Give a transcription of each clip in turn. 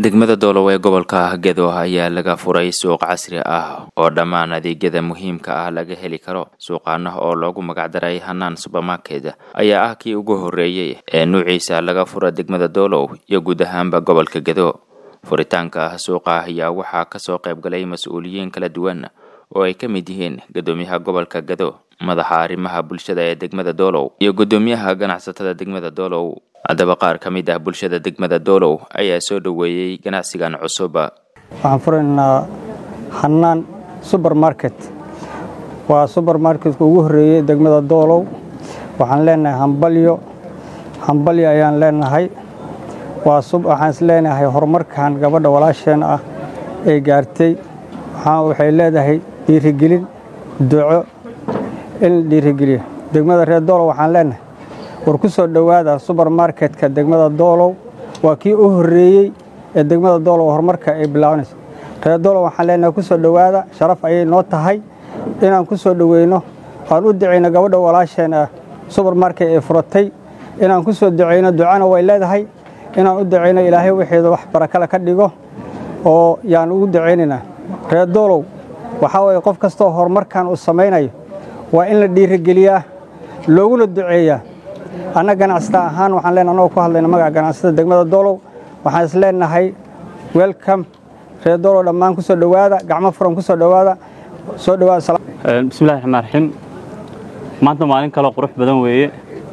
degmada doolow ee gobolka gedo ayaa laga furay suuq casri ah oo dhammaan adeegyada muhiimka ah laga heli karo suuqaana oo loogu magacdaray hanaan subermarket ayaa ah kii ugu horreeyey ee nuuciisa laga fura degmada doolow iyo guud ahaanba gobolka gedo furitaanka suuqa ayaa waxaa kasoo qayb galay mas-uuliyiin kala duwan oo ay ka mid yihiin guddoomiyaha gobolka gedo madaxa arrimaha bulshada ee degmada doolow iyo guddoomiyaha ganacsatada degmada doolow haddaba qaar ka mid ah bulshada degmada doolow ayaa soo dhoweeyey ganacsigan cusub waxaan furaynaa hanaan subermarket waa subermarketka ugu horreeyey degmada doolow waxaan leenahay hambalyo hambalyo ayaan leenahay waxaan is leenahay horumarkan gabadha walaasheen ah ee gaartay waxay leedahay dhiirigelin duco in la dhiirigeliyo degmada reer doolow waxaan leenahay war ku soo dhowaada subermarketka degmada doolow waa kii u horreeyey ee degmada doolow horumarka ay bilaabanayso reer doolow waxaan leenahay ku soo dhowaada sharaf ayay noo tahay inaan ku soo dhoweyno aan u ducayno gabadha walaasheen ah subermarket ee furatay inaan ku soo ducayno ducana way leedahay inaan u ducayno ilaahay wixeeda wax barakale ka dhigo oo yaan ugu ducaynaynaa reer doolow waxaa weeye qof kastoo horumarkan uu samaynayo waa in la dhiirigeliyaa looguna duceeyaa anna ganacsata ahaan waxaan leenahay annagoo ku hadlayna magaca ganacsatada degmada doolow waxaan is leenahay welcome reer doolow dhammaan ku soo dhowaada gacmo furan ku soo dhowaada soo dhowaada bismillahi raxmaan raxiim maanta maalin kaloo qurux badan weeye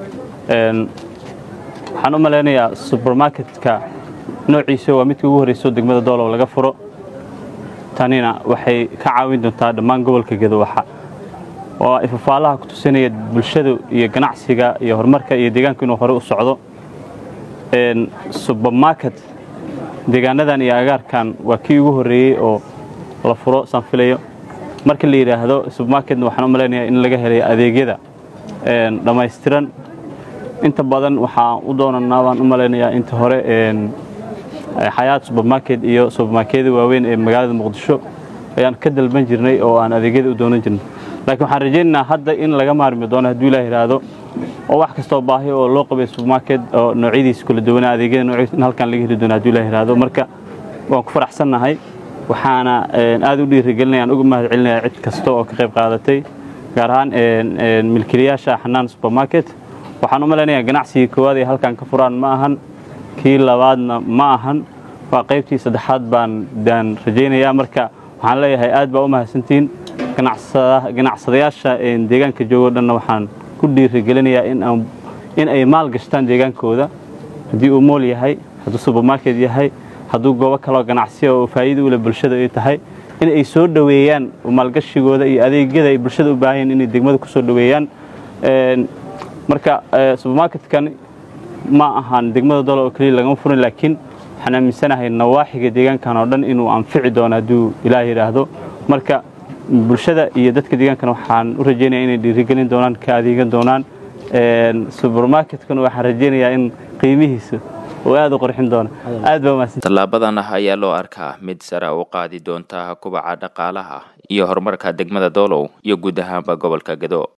waxaan u malaynayaa subermarketka noociisa waa midkii ugu horreyso degmada doolow laga furo tanina waxay ka caawin doontaa dhammaan gobolka gedowaxa oo ifafaalaha ku tusinaya bulshadu iyo ganacsiga iyo horumarka iyo deegaanku inuu hore u socdo subermarket deegaanadan iyo agaarkan waa kii ugu horreeyey oo la furo saan filayo marka la yidhaahdo subermarketna waxaan u malaynayaa in laga helay adeegyada dhammaystiran inta badan waxaan u doonanaa baan u malaynayaa inta hore xayaat subermarket iyo subermarketyada waaweyn ee magaalada muqdisho ayaan ka dalban jirnay oo aan adeegyada u doonan jirnay laakiin waxaan rajaynaynaa hadda in laga maarmi doono hadduu ilaah yidhaahdo oo wax kastoo baahi oo loo qabay subermarket oo noocyadiisa kala duwanaa adeegyada noocyadiisa in halkan laga heli doono hadduu ilaah yidhaahdo marka waan ku faraxsannahay waxaana aad u dhiirigelinaya aan uga mahad celinaya cid kasta oo ka qayb qaadatay gaar ahaan milkiilayaasha xanaan subermarket waxaan u malaynayaa ganacsigii koowaad ay halkan ka furaan ma ahan kii labaadna ma ahan waa qaybtii saddexaad baan daan rajaynayaa marka waxaan leeyahay aad baa u mahadsantihiin ganacsadayaasha deegaanka joogo dhanna waxaan ku dhiirigelinayaa in ay maal gashtaan deegaankooda haddii uu mool yahay hadduu subermarket yahay hadduu goobo kaloo ganacsiya oo faa'iida u leh bulshada ay tahay in ay soo dhoweeyaan maalgashigooda iyo adeegyada ay bulshada u baahan inay degmada ku soo dhoweeyaan marka subermarketkan ma ahaan degmada doolo oo keliya lagama furin laakiin waxaan aaminsanahay nawaaxiga deegaankan oo dhan inuu anfici doono hadduu ilaah yidhaahdo marka bulshada iyo dadka deegaankana waxaan u rajaynaya inay dhiirigelin doonaan ka adeegan doonaan subermarketkana waxaan rajaynayaa in qiimihiisa oo aad u qorxin doona aad baa umahadsan tallaabadan ah ayaa loo arkaa mid sare u qaadi doonta kubaca dhaqaalaha iyo horumarka degmada doolow iyo guud ahaanba gobolka gedo